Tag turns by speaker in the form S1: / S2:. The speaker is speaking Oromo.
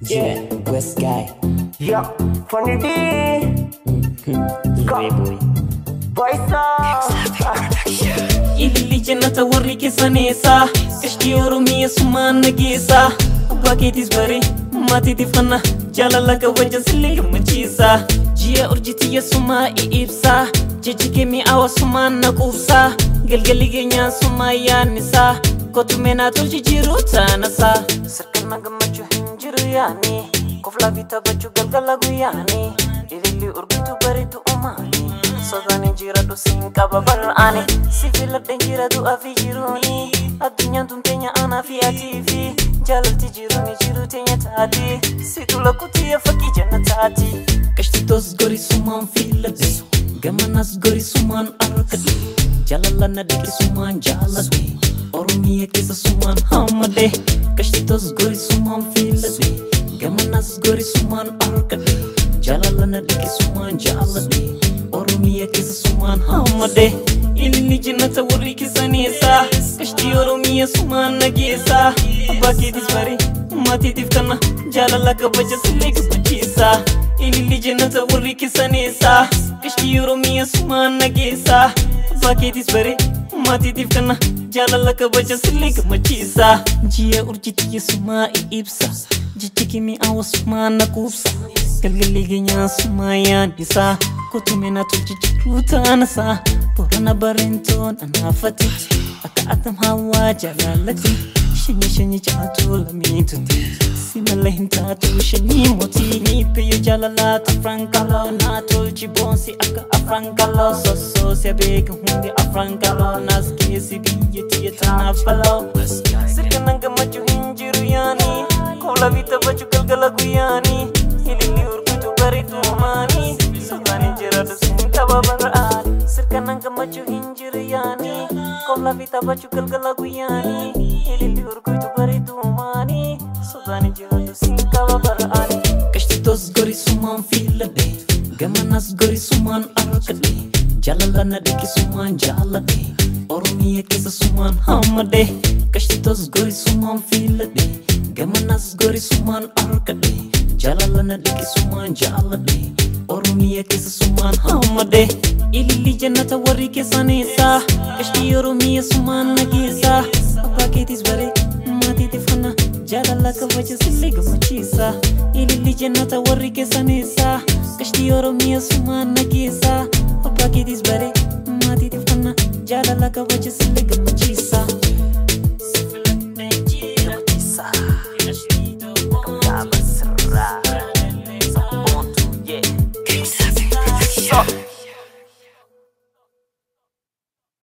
S1: Yeah, West guy.
S2: Yeah, funny D.
S1: Boy boy.
S2: Voice up.
S3: Ililli jannata warri keessaneessa Qashtii Oromiyaa sumaan nageessa Abbaa keetis bare maatiitiif fanna Jaalala kabaja sillee gammachiisa Ji'a urjitiyya sumaa ibsa Jechi kee mi'aawa sumaan na quubsa Galgalli keenyaa sumaa yaannisaa Kotumee naa tolchi jiru taanasaa Sirkana gammachuu hin jiru yaani Koflaa fi taphachuu galgala guyyaani Ililli urgitu bareedu uumaani Sodaani jiraadhu siin qaba bal'aani Sibiiladheen jira du'aa fi jiruuni Addunyaan tun teenya aanaa fi atii fi Jaalalti jiruuni jiru teenya taati Situ lakkutiyya fakkii jannataati Qashtiitoos gorisumaan filadhe Gamanas gorisumaan arkadhe Jaalala na dhiqisumaan jaaladhe Oromiyaa keessa sumaan hammadhe Qashtiitoos gorisumaan filadhe Gamanas gorisumaan arkadhe Jaalala na dhiqisumaan jaaladhe Oromiyaa keessa sumaan hammadhe Ililli jannata warri keessaneessa Qashtii Oromiyaa sumaan nageessa Abbaa keetis bare maatiitiif kana Jaalala kabaja sillee gammachiisa Ililli jannata warri keessaneessa Qashtii Oromiyaa sumaan nageessa Abbaa keetis bare maatiitiif kana Jaalala kabaja sillee gammachiisa Ji'a urjitiyya sumaa ibsa Jechi kimi awa sumaa na quubsa Galgalli keenyaa sumaa yaaddisaa Kotumee na tolchi jiru taanasaa Borana bareentoon anaafatitti Akka atam hawaa jaalalatti Shanyi shanyi jaatu lamiitutti Si malee hin taatu shanyii mootii Miippiyyo jaalalaatu afran kaloo Naa tolchi boonsi akka afran kaloo Sossoosi abeeka hundi afran kaloo Naas keessi biyya tiyya tanaaf baloo Sirkana gammachuu hin jiru yaanii Koolaa fi taphachuu galgala guyyaanii Ililli urgitu bareedu maanii Sodaanii jiraadhu siin qaba bara'aani Sirkana gammachuu hin jiru yaanii Koolaa fi taphachuu galgala guyyaanii Ililli urgitu bareedu maanii Sodaanii jiraadhu siin qaba bara'aani Qashtiitoos gorisumaan filadhe Gamanas gorisumaan arkadhe Jaalala na dhiqisumaan jaaladhe Oromiyaa keessa sumaan hammadhe Qashtiitoos gorisumaan filadhe Gamanas gorisumaan arkadhe Jaalala na dhiqisumaan jaaladhe Oromiyaa keessa sumaan hammadhe Ililli jannata warri keessaneessa Qashtii Oromiyaa sumaan nageessa Abbaa keetis bare maatiitiif kana Jaalala kabaja sillee gammachiisa Ililli jannata warri keessaneessa Qashtii Oromiyaa sumaan nageessa Abbaa keetis bare maatiitiif kana Jaalala kabaja sillee gammachiisa